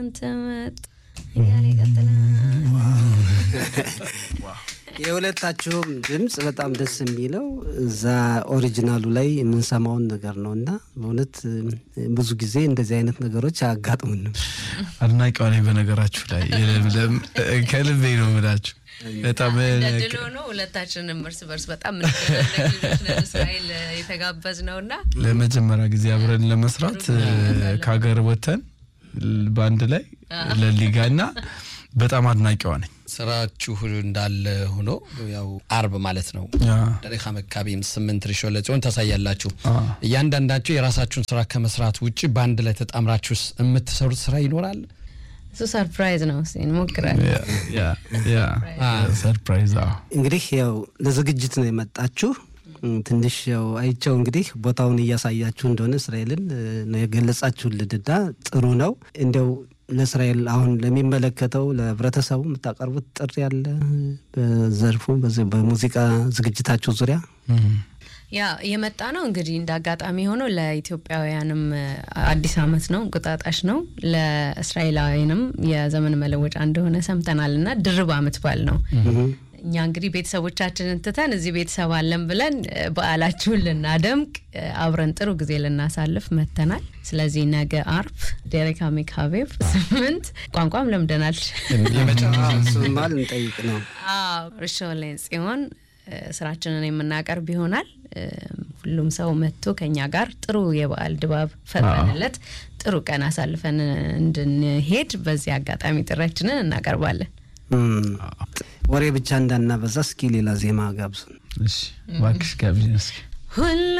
ትመጥ እያለ ይቀጥላል። የሁለታችሁም ድምፅ በጣም ደስ የሚለው እዛ ኦሪጂናሉ ላይ የምንሰማውን ነገር ነው እና በእውነት ብዙ ጊዜ እንደዚህ አይነት ነገሮች አያጋጥሙንም። አድናቂዋ ነኝ። በነገራችሁ ላይ የለምለም ከልቤ ነው የምላችሁ። በጣም እንደ ድል ሆኖ ሁለታችንም እርስ በርስ በጣም ምንገናነቅ ልጆች ነን። እስራኤል የተጋበዝ ነው እና ለመጀመሪያ ጊዜ አብረን ለመስራት ከሀገር ወተን በአንድ ላይ ለሊጋ እና በጣም አድናቂዋ ነኝ። ስራችሁ እንዳለ ሆኖ ያው አርብ ማለት ነው ደቂቃ መካቢም ስምንት ሪሾ ለጽዮን ታሳያላችሁ። እያንዳንዳችሁ የራሳችሁን ስራ ከመስራት ውጭ በአንድ ላይ ተጣምራችሁ የምትሰሩት ስራ ይኖራል? እሱ ሰርፕራይዝ ነው። እስኪ እንሞክራለን። ሰርፕራይዝ እንግዲህ ያው ለዝግጅት ነው የመጣችሁ። ትንሽ ያው አይቸው እንግዲህ ቦታውን እያሳያችሁ እንደሆነ እስራኤልን ነው የገለጻችሁልንና ጥሩ ነው። እንዲያው ለእስራኤል አሁን ለሚመለከተው ለህብረተሰቡ የምታቀርቡት ጥሪ ያለ በዘርፉ በዚህ በሙዚቃ ዝግጅታችሁ ዙሪያ ያ የመጣ ነው እንግዲህ እንደ አጋጣሚ ሆኖ ለኢትዮጵያውያንም አዲስ ዓመት ነው፣ እንቁጣጣሽ ነው። ለእስራኤላውያንም የዘመን መለወጫ እንደሆነ ሰምተናል እና ድርብ ዓመት በዓል ነው። እኛ እንግዲህ ቤተሰቦቻችንን ትተን እዚህ ቤተሰብ አለን ብለን በዓላችሁን ልናደምቅ አብረን ጥሩ ጊዜ ልናሳልፍ መተናል። ስለዚህ ነገ አርብ ዴሬካ ሜካቤቭ ስምንት ቋንቋም ለምደናል። እሱማ ልንጠይቅ ነው። ርሾሌን ጽዮን ስራችንን የምናቀርብ ይሆናል። ሁሉም ሰው መጥቶ ከኛ ጋር ጥሩ የበዓል ድባብ ፈጥረንለት ጥሩ ቀን አሳልፈን እንድንሄድ በዚህ አጋጣሚ ጥሪያችንን እናቀርባለን። ወሬ ብቻ እንዳናበዛ እስኪ ሌላ ዜማ ጋብዙን። እባክሽ ጋብዥን እስኪ ሁሉ